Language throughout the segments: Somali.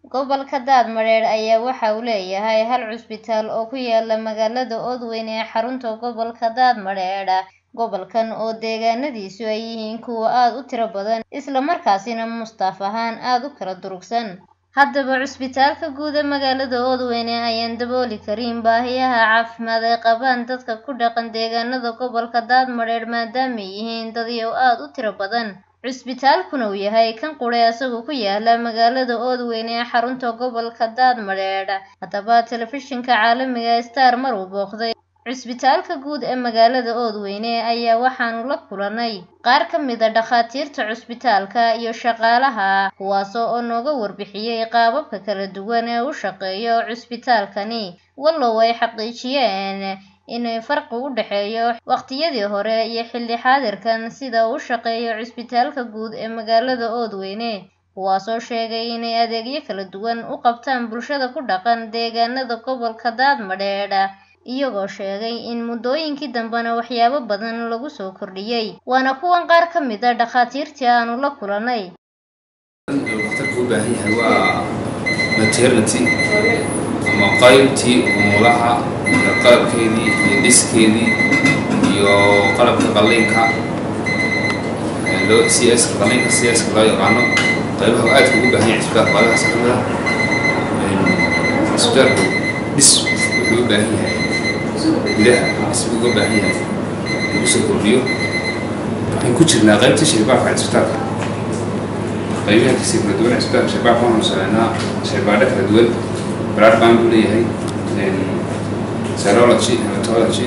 Gobolka Daadmareer ayaa waxa uu leeyahay hal cusbitaal oo ku yaala magaalada Oodweyne ee xarunta gobolka Daadmareer. Gobolkan oo deegaanadiisu ay yihiin kuwo aad u tiro badan isla markaasina mustaaf ahaan aad u kala durugsan. Haddaba cusbitaalka guud ee magaalada Oodweyne ayaan dabooli karin baahiyaha caafimaad ee qabaan dadka ku dhaqan deegaanada gobolka Daadmareer maadaama ay yihiin dadyow aad u tiro badan. Cusbitaalkuna uu yahay kan qura isagoo ku yaala magaalada Oodweyne ee xarunta gobolka Daadmareer. Haddaba telefishinka caalamiga ah Star mar uu booqday cusbitaalka guud ee magaalada Oodweyne ayaa waxaanu la kulanay qaar ka mid ah dhakhaatiirta cusbitaalka iyo shaqaalaha kuwaas oo nooga warbixiyay qaababka kala duwan ee uu shaqeeyo cusbitaalkani. Wallow ay xaqiijiyeen in farqi u dhexeeyo waqtiyadii hore iyo xilli xaadirkan sida uu u shaqeeyo cusbitaalka guud ee magaalada Oodweyne. Kuwaasoo sheegay inay adeegyo kala duwan u qabtaan bulshada ku dhaqan deegaanada gobolka Daadmareer. iyagoo sheegay in muddooyinkii dambena waxyaabo badan lagu soo kordhiyay. Waana kuwan qaar ka mid ah dhakhaatiirtii aanu la kulanay. dhakhtarku u baahan yahay waa maternity ama qaybtii umulaha iyo qalabkeedii iyo dhiskeedii iyo qalabka qalliinka loo c s qalliinka c s loo yaqaano qaybaha uu aadka ugu baahan yahay cisbitaalka baadahaas ka mid ah cisbitaalku dhis wuxuu u baahan yahay gudaha dhis uga baahan yahay lagu soo kordhiyo waxaan ku jirnaa qaybta shaybaarka cisbitaalka qaybaha kasi kala duwan cisbitaalka shaybaarka waxaanu sameynaa shaybaadho kala duwan blood bank buu leeyahay serology hematology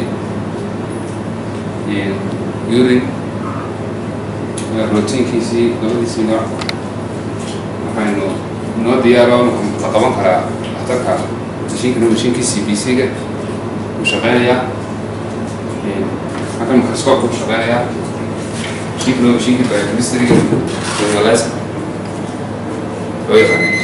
urine rootiinkiisii labadiisii nooc waxaynu noo diyaaro la qaban karaa dhakhtarka mashiinkana mashiinkii c b c-ga uu shaqeynayaa halkan microscope uu shaqeynayaa mashiinkana waa mashiinkii biochemistryga journalism loo yaqaanay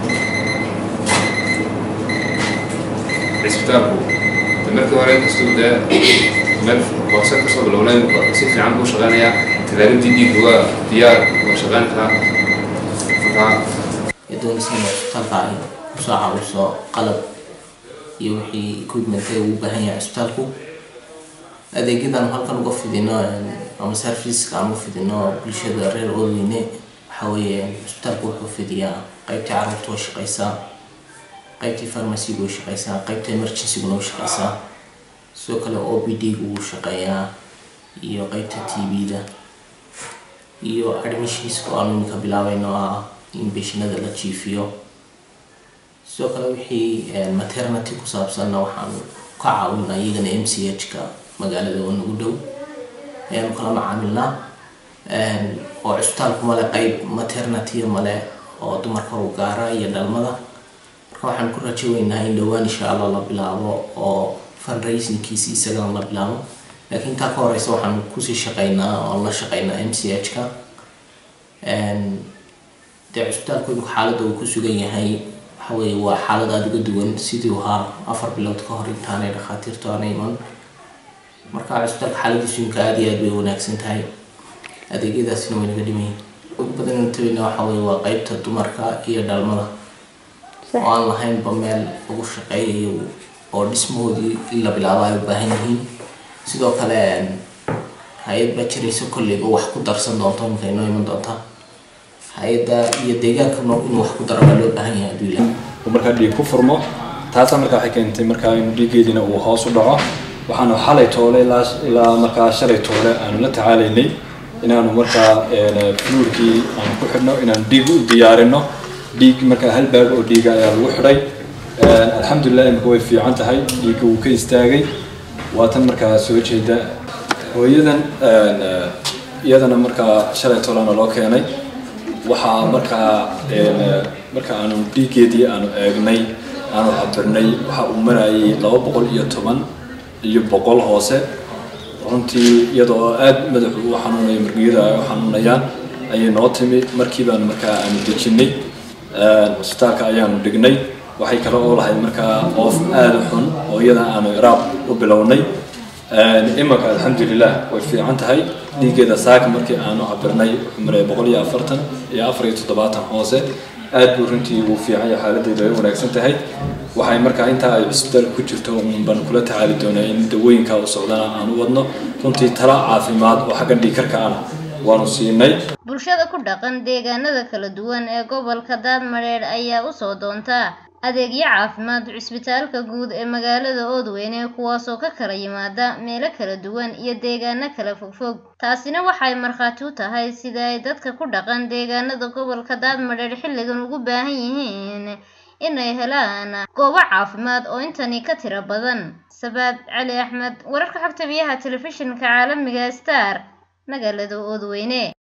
cisbitaalku de markii hore inkastuu dee meel hoose kasoo bilownay si fiican buu shaqeynayaa talaabadii dhiigga waa diyaar waa shaqeyn karaa markaa doonaysa inay cisbitaalka ay kusoo caawiso qalab iyo wixii equipment ee uu u baahan yahay cisbitaalku adeegyadan halkan uga fidino ama serviceka aan u fidino bulshada reer oodweyne waxaa weeye cisbitaalku wuxuu fidiyaa qaybtii carruurta oo shaqeysaa qaybtii farmaciga oo shaqeysaa qaybta emergencyguna oo shaqeysaa sidoo kale o b d gu wuu shaqeeyaa iyo qaybta t v-da iyo admissionska oo aanu iminka bilaabayno ah in beshinada la jiifiyo sidoo kale wixii maternity ku saabsanna waxaanu ka caawinaa iyagana m c h-ka magaalada oo nagu dhow ayaanu kala macaamilnaa oo cisbitaalku male qeyb maternity male oo dumarka u gaara iyo dhalmada marka waxaan ku rajo weynaha in dhowaan insha allah la bilaabo oo fundraisingkiisi isagana la bilaabo laakiin intaa ka horeysa waxaan kusii shaqeynaa oo la shaqeynaa m c h-ka dee cisbitaalku imika xaaladda uu ku sugan yahay waxa weeye waa xaalad aada uga duwan sidii uu ahaa afar bilood ka hor intaanay dhakhaatiirtu aanay iman marka cisbitaalka xaaladiisu imika aada iyo aad bay wanaagsan tahay adeegyadaasina way naga dhimayin ugu badan tabeyna waxa weeye waa qeybta dumarka iyo dhalmada oo aan lahaynba meel lagu shaqeeyayo oo dhismahoodii in la bilaabo ay u baahan yihiin sidoo kale hay-ad baa jiraysa kolleyba wax ku darsan doonto imika inoo iman doonta hay-adda iyo deegaanka inuu wax ku daro baa loo baahan yahay aduu ilaah uu markaa dhiig ku furmo taasaa markaa waxay keentay markaa in dhiiggeediina uu hoos u dhaco waxaanu xalay toole ilaa ilaa markaa shalay toole aanu la tacaalaynay inaanu markaa fluurkii aanu ku xidhno inaanu dhiig u diyaarino dhiig markaa hal baag oo dhiiga ayaa lagu xidhay alxamdulilah imika way fiican tahay dhiigga wuu ka istaagay waa tan markaa soo jeeda hooyadan iyadana markaa shalay toolena loo keenay waxaa markaa marka aanu dhiiggeedii aanu eegnay aanu cabirnay waxa uu marayay laba boqol iyo toban iyo boqol hoose runtii iyadoo aada madaxu u xanuunaya margiyada ay u xanuunayaan ayay noo timi markii baanu markaa aanu dejinay cisbitaalka ayaanu dhignay waxay kale oo lahayd markaa oof aada u xun oo iyada aanu iraaq u bilownay imanka alxamdulilah way fiican tahay dhiiggeeda saaka markii aanu cabirnay wuxuu maray boqol iyo afartan iyo afar iyo toddobaatan hoose aad buu runtii uu fiican yahay xaaladeedu ay wanaagsan tahay waxay markaa intaa ay cisbitaalka ku jirto uun baan kula tacaali doonaa in dawooyinka u socdana aan u wadno runtii tala caafimaad oo xagga dhiikarka ana waanu siinay bulshada ku dhaqan deegaanada kala duwan ee gobolka daadmadheedh ayaa usoo doonta adeegyo caafimaad cisbitaalka guud ee magaalada oodweyne kuwaasoo ka kala yimaada meelo kala duwan iyo deegaano kala fogfog taasina waxay markhaati u tahay sida ay dadka ku dhaqan deegaanada gobolka daadmadheedh xilligan ugu baahan yihiin inay helaan goobo caafimaad oo intani ka tiro badan sabaad cali axmed wararka xogta biyaha telefishinka caalamiga star magaalada oodweyne